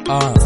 Ah.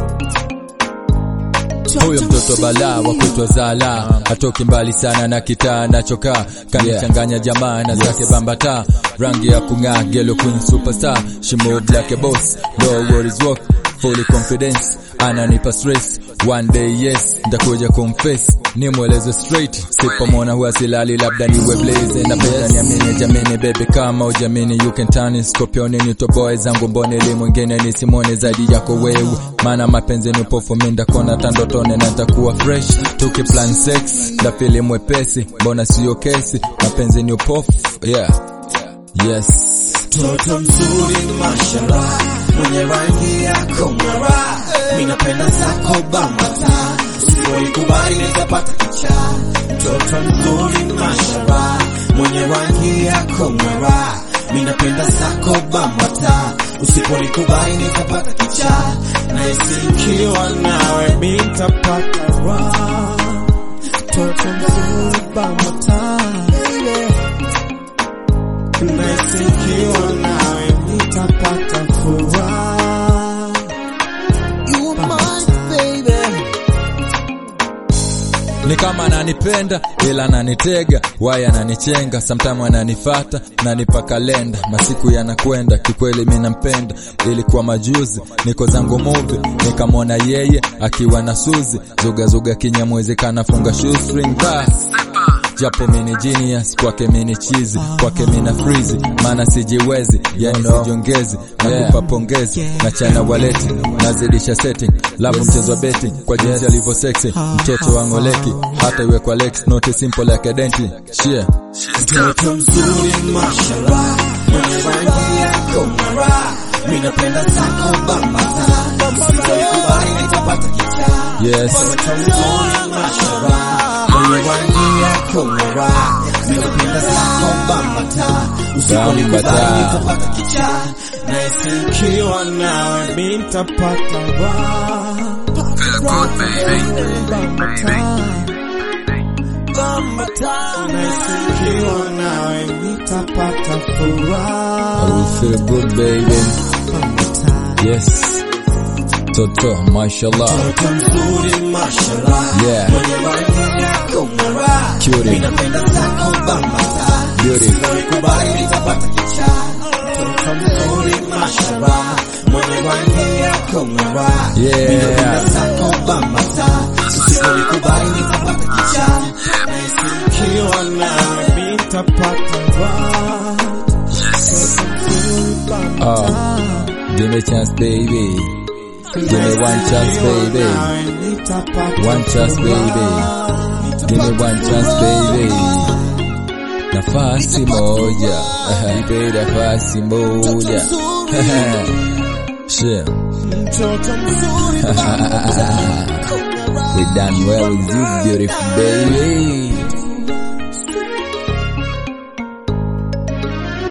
Huyo mtoto balaa wa kuitwa Zala hatoki mbali sana na kitaa nachokaa kanichanganya jamaa na zake bambata rangi ya kung'aa gelo queen superstar she move like a boss no worries walk fully confidence ananipa stress one day yes ndakuja confess ni mwelezo straight sipomona huwa silali labda niwe blaze napenda niamini jamini baby kama ujamini you can turn it scorpion ni toboe zangu mbone li mwingine nisimone zaidi yako wewe maana mapenzi ni upofu minda kona tandotone na nitakuwa fresh tukiplan sex ndafili mwepesi mbona siyo kesi mapenzi ni upofu yeah yes Toto mzuri mashallah, mwenye rangi yako ng'ara, mimi napenda zako bambata, usipoikubali nitapata kichaa. Toto mzuri mashallah, mwenye rangi yako ng'ara, mimi napenda zako bambata, usiponikubali nitapata kichaa. Na isikiwa nawe mimi nitapata raha. Toto mzuri bambata, Nasikiwa nawe nitapata furaha. You are mine, baby. ni kama ananipenda ila ananitega waya ananichenga sometime ananifata nanipa kalenda masiku yanakwenda kikweli mi nampenda ilikuwa majuzi niko zangu movie nikamwona yeye akiwa na suzi zugazuga kinyamwezi kanafunga shoestring bas japo mini genius kwake mini chizi kwake mina frizi maana sijiwezi yani sijongezi nakupa pongezi na chana waleti nazidisha setting labu mchezo wa betting kwa jinsi alivyo sexy mtoto wangoleki hata iwe kwa lex not simple like a denti shia Mtoto mzuri mashallah, mwenye rangi yako ng'ara, mimi napenda zako bambata, usipoikubali nitapata kichaa. yes Mtoto mzuri mashallah, mwenye rangi yako ng'ara, mimi napenda zako bambata, usiponikubali nitapata kichaa. Na isikiwa nawe mimi nitapata raha. Nasikiwa nawe nitapata I furaha. will feel good baby yes toto mashallah Mtoto mzuri mashallah, Yeah. mwenye rangi yako ng'ara, Cutie. mimi napenda zako bambata, Beauty. usiponikubali nitapata kichaa. Mtoto mzuri mashallah, mwenye rangi yako ng'ara, Yeah. mimi napenda zako bambata, usiponikubali nitapata kichaa. Nasikiwa nawe mimi nitapata raha. oh give me a chance baby give me one chance baby one chance baby give me one chance baby nafasi moja ipe nafasi moja Shit. we done well with you beautiful baby